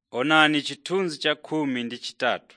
Onani chithunzi cha khumi ndi chitatu.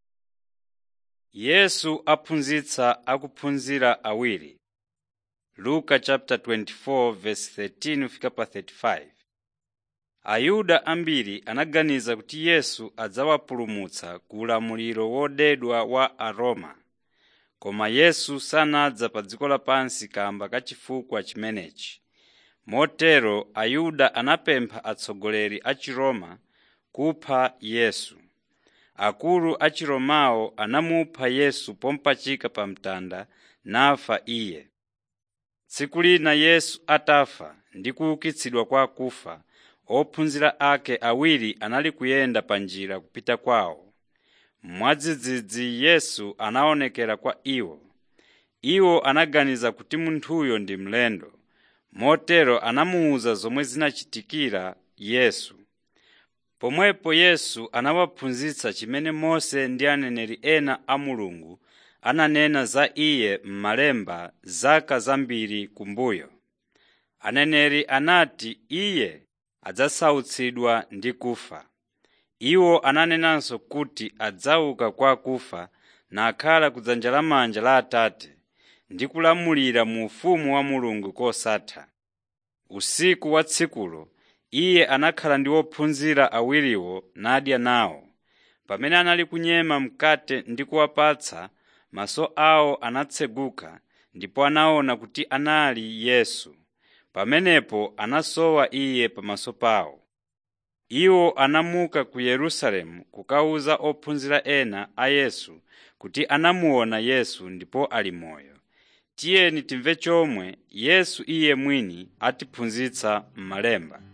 Yesu aphunzitsa akuphunzira awiri. Luka chapter 24 verse 13 fika pa 35. Ayuda ambiri anaganiza kuti Yesu adzawapulumutsa ku ulamuliro wodedwa wa Aroma. Koma Yesu sanadza pa dziko lapansi kamba ka chifukwa chimenechi. Motero Ayuda anapempha atsogoleri a Chiroma kupha Yesu. Akulu a Chiromawo anamupha Yesu pomupachika pa mtanda nafa iye. Tsiku lina Yesu atafa ndi kuukitsidwa kwa akufa, ophunzira ake awiri anali kuyenda pa njira kupita kwawo. Mwadzidzidzi Yesu anaonekera kwa iwo. Iwo anaganiza kuti munthuyo ndi mlendo, motero anamuwuza zomwe zinachitikira Yesu. Pomwepo Yesu anawaphunzitsa chimene Mose ndi aneneri ena a Mulungu ananena za iye m'malemba zaka zambiri kumbuyo. Aneneri anati iye adzasautsidwa ndi kufa. Iwo ananenanso kuti adzauka kwa akufa nakhala kudzanja lamanja la Atate ndi kulamulira mu ufumu wa Mulungu kosatha. Usiku wa tsikulo iye anakhala ndi ophunzira awiriwo nadya nawo. Pamene anali kunyema mkate ndi kuwapatsa, maso awo anatseguka ndipo anaona kuti anali Yesu. Pamenepo anasowa iye pamaso pawo. Iwo anamuka ku Yerusalemu kukawuza ophunzira ena a Yesu kuti anamuona Yesu ndipo ali moyo. Tiyeni timve chomwe Yesu iye mwini atiphunzitsa m'malemba.